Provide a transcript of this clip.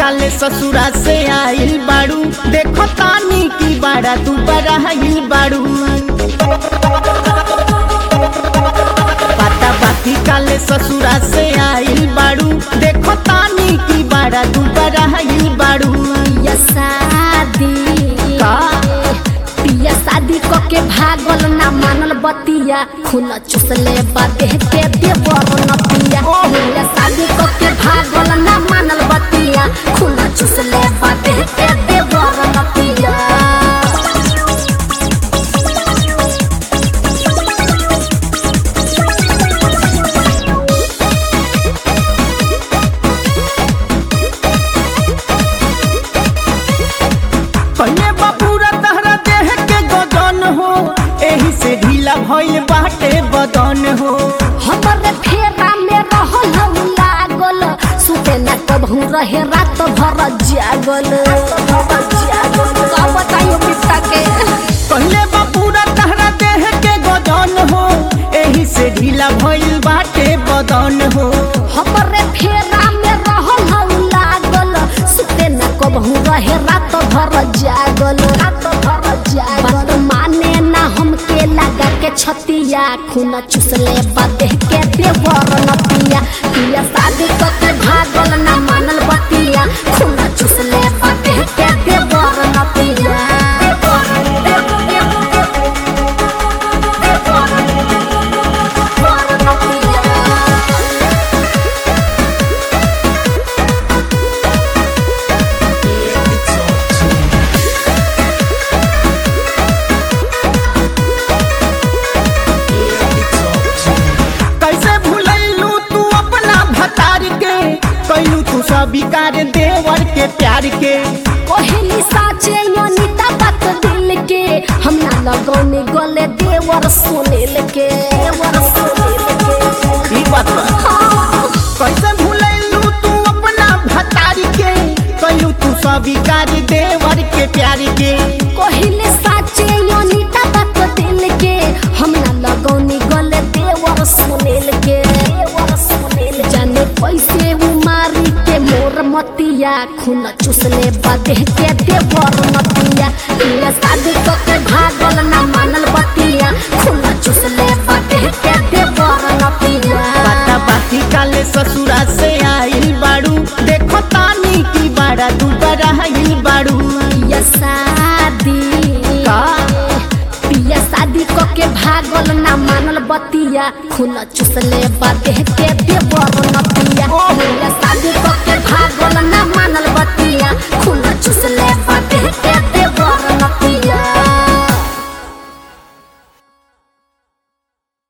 काले ससुरा से आइल बाड़ू देखो तानी की बाड़ा तू बराइल बाड़ू पता बाकी काले ससुरा से आइल बाड़ू देखो तानी की बाड़ा तू बराइल बाड़ू पिया शादी का? पिया शादी क के भागल ना मानल बतिया खून चुसले बादे के देवर न पिया पिया शादी क के भागल ना मानल बतिया खून चुसले बादे के देवर न पिया पहले बापूरा तहरा देह के गदन हो एही से ढीला भइल बाटे बदन हो हमरे फेरा में रहल हम लागल सुते न कबहू रहे रात भर जागल का बताइयो पिता के पहले बापूरा तहरा देह के गदन हो एही से ढीला भइल बाटे बदन हो हमरे फेरा में रहल हम लागल सुते न कबहू रहे रात भर जागल रात भर जागल बात माने ना हमके लगा के छतिया खून चुसले बादे के देवर न पिया पिया शादी क के भागल ना मानल बतिया खून चुसले बादे के देवर न पिया देवर न पिया कैसे भुलैलू तू अपना भतार के कैलू तू स्वीकार देवर के प्यार के कोहली साचे अनिता बात दिल के हम ना लगौने गले देवर सुनील के देवर सुनील के ई बात बा हाँ, कैसे भुलैलू तू अपना भतार के कैलू तू स्वीकार देवर के प्यार के कोहली साचे अनिता बात दिल के हम ना लगौने गले देवर सुनील के देवर सुनील जाने पैसे उमारी के मोर मतिया खून चुसले बादे के देवर मतिया ये शादी क के भागल ना मानल बतिया खून चुसले बादे के देवर नतिया बाता बाती काले ससुरा से आइल बाड़ू देखो तानी की बाड़ा तू बराइल बाड़ू पिया शादी का? पिया शादी क के भागल ना मानल बतिया खून चुसले बादे के देवर नतिया ओह। पिया